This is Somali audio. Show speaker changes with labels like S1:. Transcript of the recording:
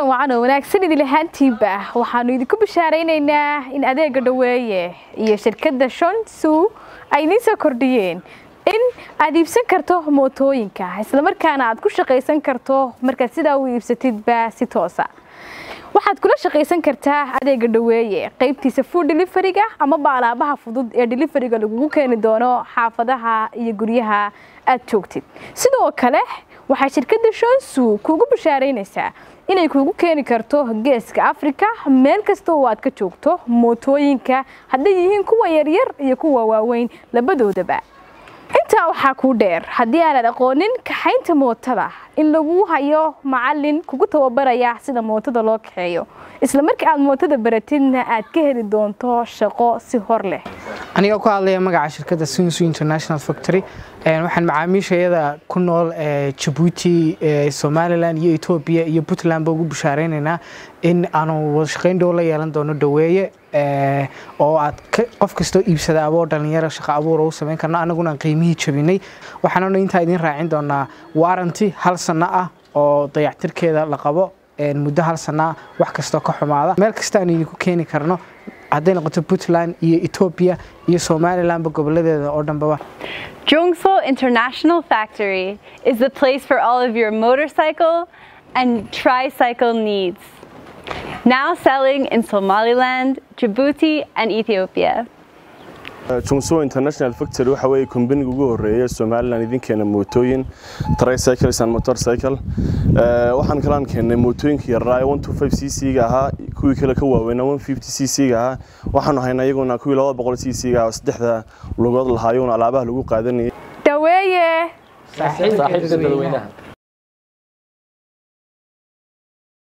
S1: wacan oo wanaagsan idin lahaantiinba waxaanu idinku bishaaraynaynaa in adeega dhaweeye iyo shirkadda shonsu ay idiin soo kordhiyeen in aad iibsan karto mootooyinka islamarkaana aad ku shaqaysan karto markaad sidaa u iibsatidba si toosa waxaad kula shaqaysan kartaa adeega dhaweeye qaybtiisa food deliveriga amaba alaabaha fudud ee deliveriga lagugu keeni doono xaafadaha iyo guryaha aad joogtid sidoo kale waxaa shirkadda shonsu kuugu bishaaraynaysaa inay kuugu keeni karto geeska afrika meel kasta oo aad ka joogto mootooyinka hadday yihiin kuwa yaryar iyo kuwa waaweyn labadoodaba intaa waxaa kuu dheer haddii aanad aqoonin kaxaynta mootada in lagu hayo macalin kugu tababaraya sida mootada loo kaxeeyo isla markii aad mootada baratidna aad ka heli doonto shaqo si hor leh
S2: aniga ku hadlaya magaca shirkadda sunsu international factory waxaan macaamiishayada ku nool jabuuti somalilan iyo etoobiya iyo puntlandba ugu bishaareynayna in aanu wada shaqayn dhow la yeelan doono dhaweeye oo aad qof kastoo iibsada aboo dhalinyaro shaqo abuur u samayn karno annaguna aan qiimihii jabinay waxaanuna intaa idiin raacin doonaa waranty hal sanno ah oo dayactirkeeda la qabo muddo hal sanaa wax kastoo ka xumaada meel kasta aan idinku keeni karno hadday noqoto puntland iyo etoobiya iyo somalilandba goboladeeda oo dhanbaba
S3: Jungso International Factory is the place for all of your motorcycle and tricycle needs. Now selling in Somaliland, Djibouti, and Ethiopia.
S4: jungso international factory waxa weeye kombaniga ugu horeeya somalilan idinkeena mootooyin tricycles and motorcycle waxaan kalaan keennay mootooyinka yaraa ee c c ga ahaa kuwii kale ka waaweynaa c c ga ahaa waxaanu haynaa iyaguna kuwii c c ga saddexda lugood lahaa iyaguna alaabaha lagu qaadanayay
S1: dhaweeye
S5: saaxiibka dadweynaha